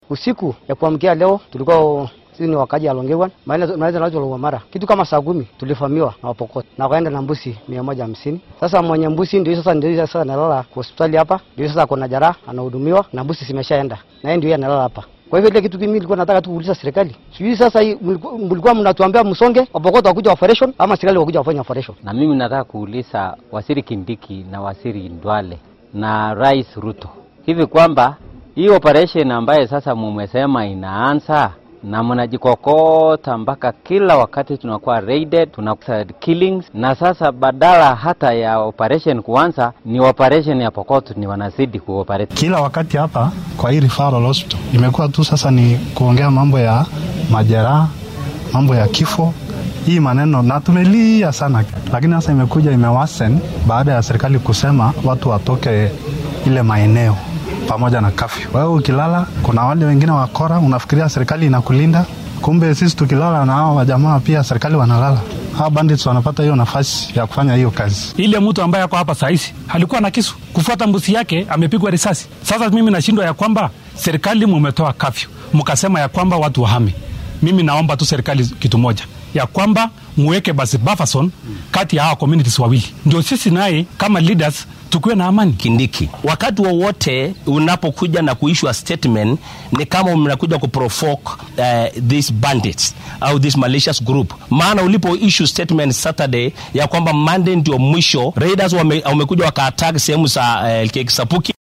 Usiku ya kuamkia leo tulikuwa sisi ni wakaji alongewan maliza nacho mara kitu kama saa kumi tulifamiwa na Wapokot na wakaenda na mbusi mia moja hamsini. Sasa mwenye mbusi ndio sasa ndio sasa analala kwa hospitali hapa, ndio sasa kuna jeraha anahudumiwa na mbusi zimeshaenda na yeye ndio analala hapa. Kwa hivyo ile kitu kimi nilikuwa nataka tu kuuliza serikali, sijui sasa hii mlikuwa mnatuambia msonge Wapokot wakuja operation ama serikali wakuja wafanya operation? Na mimi nataka kuuliza Waziri Kindiki na Waziri Ndwale na Rais Ruto hivi kwamba hii operation ambaye sasa mumesema inaanza na mnajikokota mpaka kila wakati tunakuwa raided, tunakuwa killings, na sasa badala hata ya operation kuanza ni operation ya Pokot ni wanazidi kuoperate kila wakati. Hapa kwa hii referral hospital imekuwa tu sasa ni kuongea mambo ya majeraha, mambo ya kifo hii maneno na tumelia sana, lakini sasa imekuja imewasen baada ya serikali kusema watu watoke ile maeneo pamoja na kafyu. Wewe ukilala, kuna wale wengine wakora, unafikiria serikali inakulinda, kumbe sisi tukilala na hao wajamaa pia serikali wanalala. Hawa bandits wanapata hiyo nafasi ya kufanya hiyo kazi. Ile mtu ambaye ako hapa sahizi alikuwa na kisu kufuata mbusi yake, amepigwa risasi. Sasa mimi nashindwa ya kwamba serikali mumetoa kafyu, mkasema ya kwamba watu wahame. Mimi naomba tu serikali kitu moja ya kwamba muweke basi buffer zone kati ya hawa communities wawili, ndio sisi naye kama leaders tukiwe na amani. Kindiki, wakati wowote wa unapokuja na kuishua statement ni kama mnakuja kuprovoke uh, these bandits au this malicious group. Maana ulipo issue statement Saturday ya kwamba Monday ndio mwisho, raiders wamekuja wame wakaattack sehemu za uh, Kisapuki